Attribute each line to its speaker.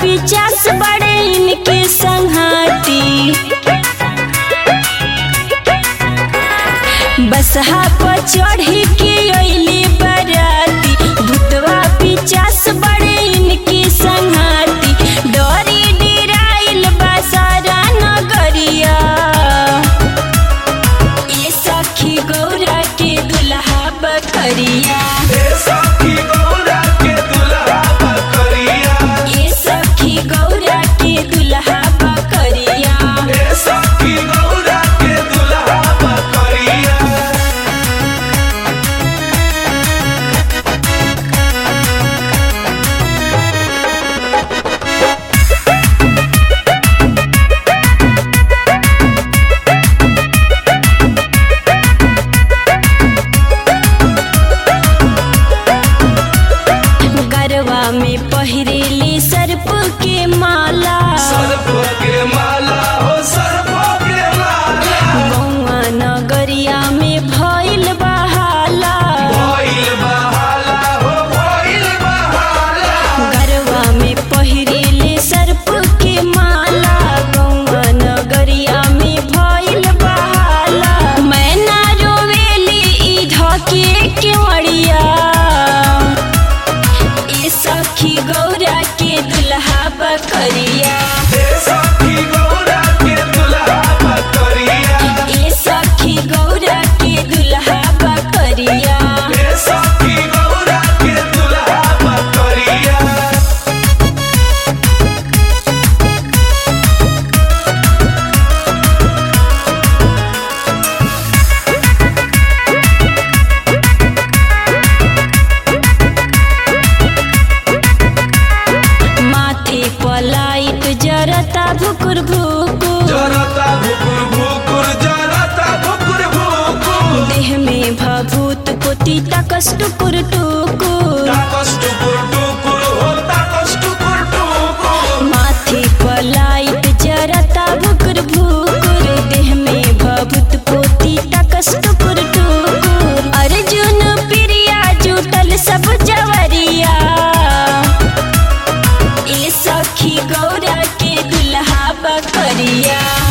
Speaker 1: पिचास बड़े इनके संघाती बसहा पर चढ़ी के अइली बराती भूतवा पिचास बड़े इनके संघाती डोरी डिराइल बसारा नगरिया ये सखी गौरा के दुल्हा बकरिया
Speaker 2: ए सखी गौरा के दुल्हा बकरिया
Speaker 1: ये सखी गौरा के दुल्हा बकरिया
Speaker 2: ए सखी गौरा के दुल्हा बकरिया
Speaker 1: गरवा में पहिरेली सर्प के माला
Speaker 2: सर्प के माला हो सर्प के माला
Speaker 1: गौआ नगरिया में भइल बहाला
Speaker 2: भइल बहाला हो भइल बहाला
Speaker 1: गरवा में पहिरेली सर्प के माला गौआ नगरिया में भइल बहाला मैना रोवेली ई धके केवड़िया ए सखी गौरा के दुल्हा बकरिया
Speaker 2: ए सखी गौरा के दुल्हा बकरिया
Speaker 1: ए सखी गौरा के दुल्हा बकरिया
Speaker 2: ए सखी गौरा के दुल्हा बकरिया
Speaker 1: माथे पलाइट जरता भुकुर भुकुर
Speaker 2: जरता भुकुर भुकुर जरता भुकुर भुकुर
Speaker 1: देह में भभूत पोती तकस टुकुर टुकुर
Speaker 2: ताकस टुकुर टुकुर हो ताकस टुकुर टुकुर
Speaker 1: माथे पलाइट जरता भुकुर भुकुर देह में भभूत पोती तकस टुकुर टुकुर अर्जुन प्रिया जुटल सब जवरिया ए सखी गौरा के दुल्हा बकरिया